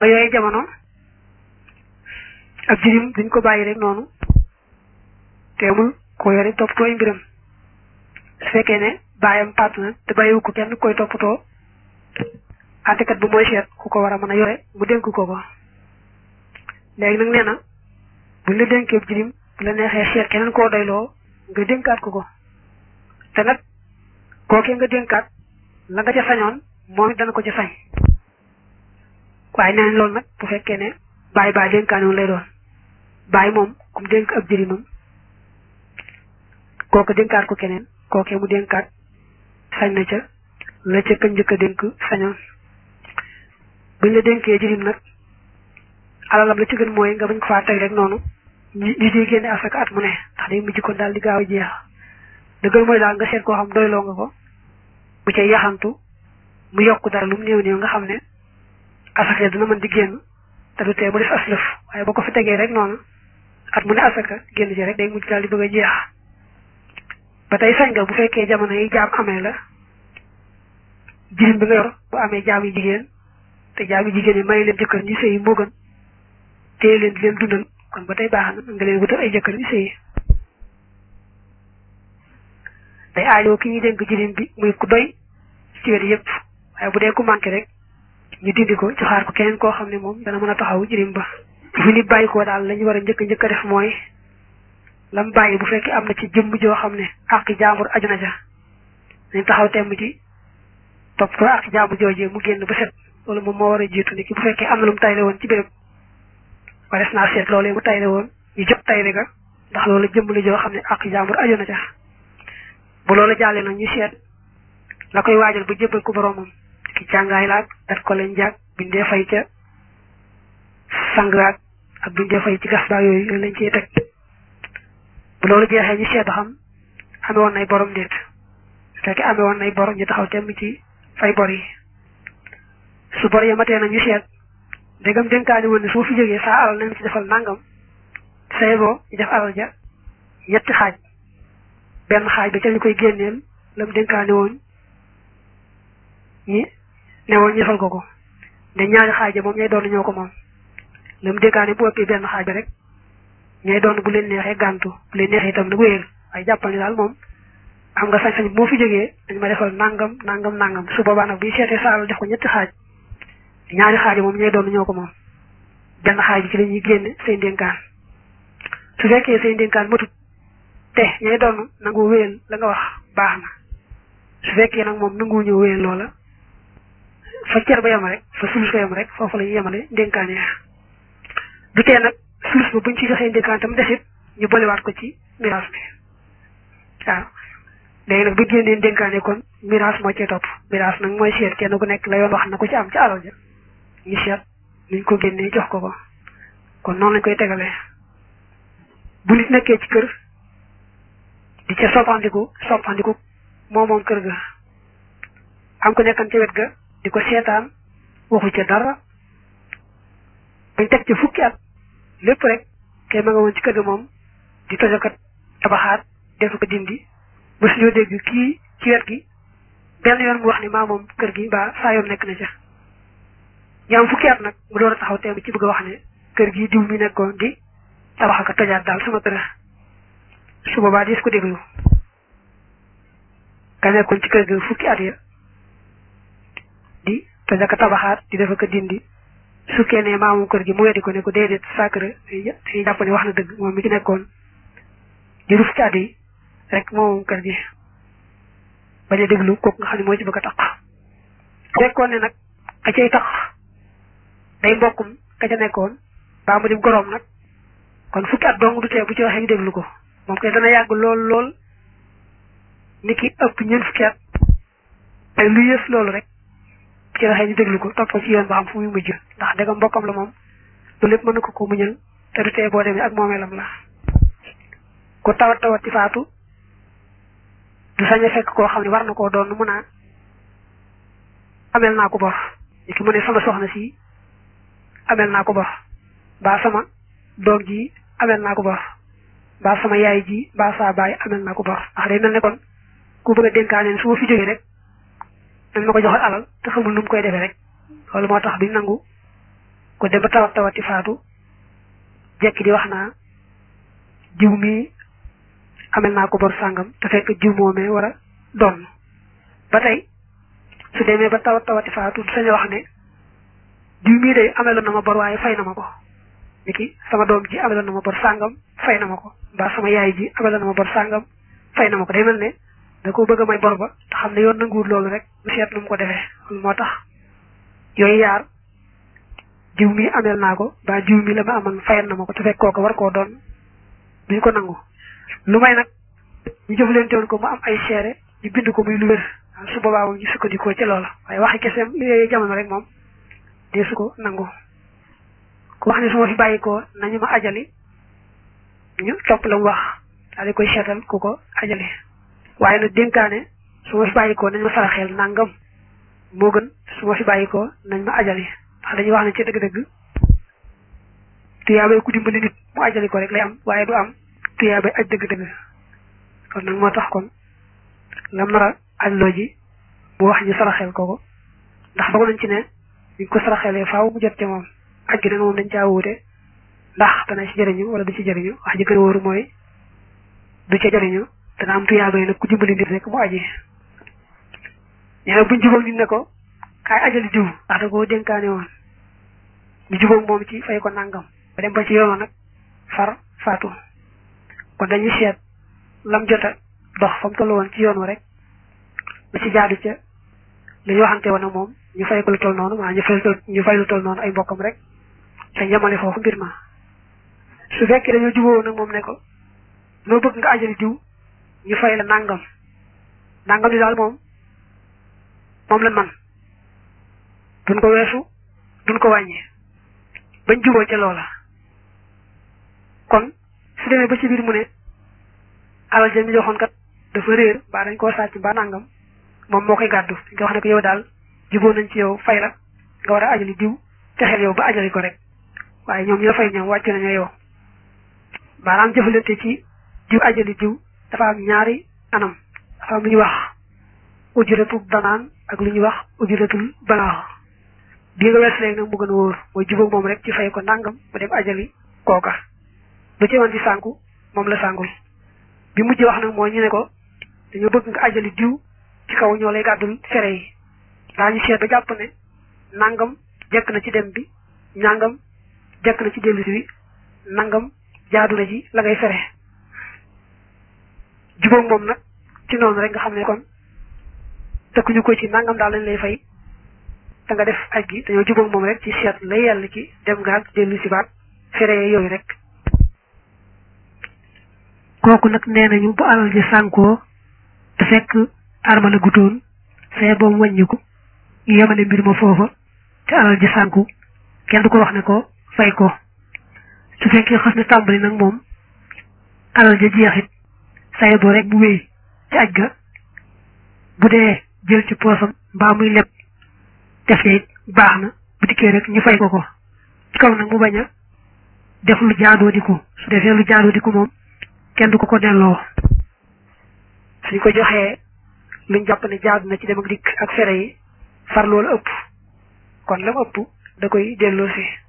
ba yooyu jamono ab jirim duñ ko bàyyi rek noonu teemul ko yore toppatoo ay mbiram su fekkee ne bàyyam pàtt na te bàyyiwu ko kenn koy toppatoo àttekat bu mooy seet ku ko war a mën a yore mu dénk ko ko léegi nag nee na buñ la dénkee jirim bu la neexee seet keneen koo doyloo nga dénkaat ko ko te nag kookee nga dénkaat la nga ca sañoon moom it dana ko ca sañ waaye nee nañ loolu nag bu fekkee ne bàyyi baa dénkaane woon lay doon bàyyi moom kum dénk ab jirimam kooku dénkaat ko keneen kookee mu dénkaat sañ na ca la ca kañ njëkk a dénk sañoon buñ la dénkee jirim nag alalam la ci gën mooy nga bañ ko faa teg rek noonu ñu ñu di génne asaka at mu ne ndax day mujj kon daal di gaaw a jeex da gën mooy daal nga seet koo xam doyloo nga ko bu ca yaxantu mu yokk dara lu mu néew néew nga xam ne asaka dina mën di génn te du tee mu def aslëf waaye boo ko fi tegee rek noonu at mu ne asaka génn ci rek day mujj daal di bëgg a jeex ba tey sañ nga bu fekkee jamono yi jaam amee la jirim bi nga yor bu amee jaam yu jigéen te jaam yu jigéen yi may leen jëkkër ñu sëyi moo gën téye leen di leen dundal kon ba tey baax na nga leen wutal ay jëkkër ñu sëyi day aajoo ki ñuy dénk jirim bi muy ku doy ci wet yëpp waaye bu dee ku manqué rek ñu dindi ko joxaar ko keneen koo xam ne moom dana mën a taxaw jirim ba fu nit bàyyi ko daal la ñu war a njëkk njëkk a def mooy lam bàyyi bu fekkee am na ci jëmm joo xam ne àq jaambur aju na ja dañ taxaw temm ci topp ko àq jaambur joojee mu génn ba set loolu moom moo war a jiitu ni ki bu fekkee am na lu mu tayle woon ci béréb ba des naa seet loolee mu tayle woon ñu jot tayle ga ndax loolu jëmm la joo xam ne àq jaambur aju na ja bu loolu jàllee nag ñu seet la koy waajal ba jébbal ko boroomam ki jàngaay laag dat ko leen jàg bindee fay ca sangaag ak bindee fay ci gas baag yooyu yooyu lañ ciy teg bu loolu jeexee ñu seet ba xam amee woon nay borom déet su fekkee amee woon nay bor ñu taxaw temm ci fay bor yi su bor yi matee na ñu seet ndegam dénkaani woon ne su ma fi jógee saa alal nañ ci defal nangam say boo ñu def alal ja ñetti xaaj benn xaaj ba ca ñu koy génneel lam dénkaani woon ñi ne woon ñu defal ko ko nde ñaari xaaj moom ñay doon ñoo ko moom lam dénkaani bu ëppee benn xaaj rek ñay doon bu leen neexee gàntu bu leen neexee itam nag wéyal waaye jàppal ni daal moom am nga sañ-sañ moo fi jógee dañ ma defal nangam nangam nangam su boobaa nag buy seetee saalal def ko ñetti xaaj ñaari xaaj moom ñay doon ñoo ko moom benn xaaj bi ci la ñuy génne say ndénkaan su fekkee say ndénkaan matut te ñay doon nangu wéyal la nga wax baax na su fekkee nag moom nangu ñëw wéyal loola fa cer ba yem rek fa sulus ba yem rek foofu la ñu yemale ndénkaan yi du tee nag sulus ba buñ ci joxee ndénkaan tam desit ñu bolewaat ko ci miraas bi waaw léegi nag bu génnee ndénkaane kon miraas moo cee topp miraas nag mooy seet kenn ku nekk la yoon wax na ko ci am ci alal ja ñu seet nuñ ko génnee jox ko ko kon noonu lañ koy tegalee bu nit nekkee ci kër di ca soppandiku soppandiku moo moom kër ga am ko nekkan ca wet ga di ko seetaan waxu ca dara bañ teg ca fukki at lépp rek kay ma nga woon ci kër ga moom di tojokat tabaxaat def ko dindi ba suñoo dégg kii ci wet gi benn yoon mu wax ni maa moom kër gi mbaa saa yoon nekk na ca ñu am fukki at nag mu door a taxaw teem ci bëgg a wax ne kër gi diw mi nekkoon di tabax ak tojaat daal sama kër su boobaa dis ko déglu ka nekkoon ci kër ga fukki at ya di tojaka tabaxaat di def ko dindi sukkee ne maa moom kër gi mu weddi ko ne ko déedéet sacré dañuy jàpp ne wax na dëgg moom mi ci nekkoon di ruf ci at yi rek moom kër gi bañ a déglu kooku nga xam ne moo ci bëgg a tax fekkoon ne nag ka cay tax day mbokkum ka ca nekkoon baa mu dim goroom nag kon fukki at dong du tee bu ci waxee ñu déglu ko moom kay dana yàgg lool lool ni ki ëpp ñeent fukki at ay lu yës loolu rek bu ci waxee ñu déglu ko topp ci yoon ba xam fu muy mujj ndax dégg mbokkam la moom loolu lépp mën na ko ko muñal te du tee boo demee ak moomeelam la ku tawat tawat ci faatu du sañ a fekk koo xam ne war na koo doon mun a amel naa ko bor ni ki mu ne sama soxna si amel naa ko bor mbaa sama doom ji amel naa ko bor mbaa sama yaay ji mbaa saa baay amel naa ko bor ndax day mel ne kon ku bëgg a dénkaaneen su ma fi jógee rek dañ ma ko joxal alal te xamul nu mu koy defee rek loolu moo tax duñ nangu ko dem ba tawat tawati faatu jekki di wax naa jiw mi amel naa ko bor sàngam te fekk jiw moomee war a doon ba tey su demee ba tawat tawati faatu sañ wax ne jiw mii day ameloon na ma bor waaye fay na ma ko niki sama doom ji ameloon na ma bor sàngam fay na ma ko mbaa sama yaay ji ameloon na ma bor sàngam fay na ma ko day mel ne da ko bëgg a may bor ba te xam ne yoon nanguwul loolu rek mu seet nu mu ko defee moo tax yooyu yaar jiw mi ameel naa ko ba jiw mi la ma amoon fayal na ma ko te fekk kooku war koo doon duñ ko nangu lu may nag ñu jëflante woon ko mu am ay seere ñu bind ko muy lu wér su boobaa moom ñu sukkandikoo ci loola waaye waxi keseem li yooyu jamono rek moom dee su ko nangu ku wax ne su ma fi bàyyi ko nañu ma ajali ñu topp la mu wax daal di koy seetal ku ko ajali waaye nag dénkaane su ma fi bàyyi ko nañ ma saraxeel nangam moo gën su ma fi bàyyi ko nañ ma ajali ndax dañuy wax ne ci dëgg-dëgg tuyaabay ku dimbali nit mu ajali ko rek lay am waaye du am tuyaabay aj dëgg-dëgg kon nag moo tax kon nga nar a ajloo ji mu wax ñu saraxeel ko ko ndax dogu nañ ci ne ñu ko saraxeelee faaw mu jot ci moom aj gi nag moom dañ caa wuute ndax dana ci jëriñu wala du ci jëriñu wax ji gën a wóoru mooy du ca jëriñu dana am tuyaabay nag ku dimbali nit rek mu aji nee na buñ jubóog nit ne ko kaay ajali diw ndax da koo dénkaane woon ñu jubóog moom ci fay ko nangam ba dem ba ci yoon nag far faatu kon dañuy seet lam jota dox fa mu toll woon ci yoon wa rek lu ci jaadu ca li ñu waxante woon ak moom ñu fay ko lu toll noonu maanaam ñu fay ñu fay lu toll noonu ay mbokkam rek te ñamale foofu mbir ma su fekkee dañoo jubóo nag moom ne ko loo bëgg nga ajali diw ñu fay la nangam nangam li daal moom moom la man duñ ko weesu duñ ko wàññi bañ jubóo ca loola kon su demee ba ci biir mu ne alal ja mi joxoon kat dafa réer mbaa dañ koo sàcc mbaa nangam moom moo koy gàddu dañ ko wax ne ko yow daal jubóo nañ ci yow fay la nga war a ajali diw texeel yow ba ajali ko rek waaye ñoom ñu la fay ñoom wàcc nañu yow maanaam jëfalante ci diw ajali diw dafa am ñaari anam dafa am lu ñuy wax ujuratul banaan ak lu ñuy wax ujuratul balaax bii nga wees léegi nag mu gën a wóor mooy jubóog moom rek ci fay ko nangam mu dem ajali kooka lu ci woon di sànku moom la sàngul bi mujj wax nag mooy ñu ne ko dañoo bëgg nga ajali diw ci kaw ñoo lay gàddul fere yi daañu seet ba jàpp ne nangam jekk na ci dem bi nangam jekk na ci dellusi bi nangam jaadu na ci la ngay fere jubóog moom nag ci noonu rek nga xam ne kon tëkkuñu ko ci nangam daal lañ lay fay te nga def aj gi dañoo jubóog moom rek ci seet lay yàlla ci dem gaag dellu si baat fere yooyu rek kooku nag nee nañu bu alal ji sànkoo te fekk arma la gutoon saye boobu wàññiku ñu yemale mbir ma foofa te alal ji sànku kenn du ko wax ne ko fay ko su fekkee xas na tàmbali nag moom alal ja jeexit saye boo rek bu wéy ci aj ga bu dee jël ci poosam mbaa muy leb def it baax na bu dikkee rek ñu fay ko ko ci kaw nag mu bañ a def lu jaadoo di ko su defee lu jaadoo di ko moom kenn du ko ko delloo suñ ko joxee luñ jàpp ne jaadu na ci dem ak dikk ak fere yi far loolu ëpp kon lam ëpp da koy delloo si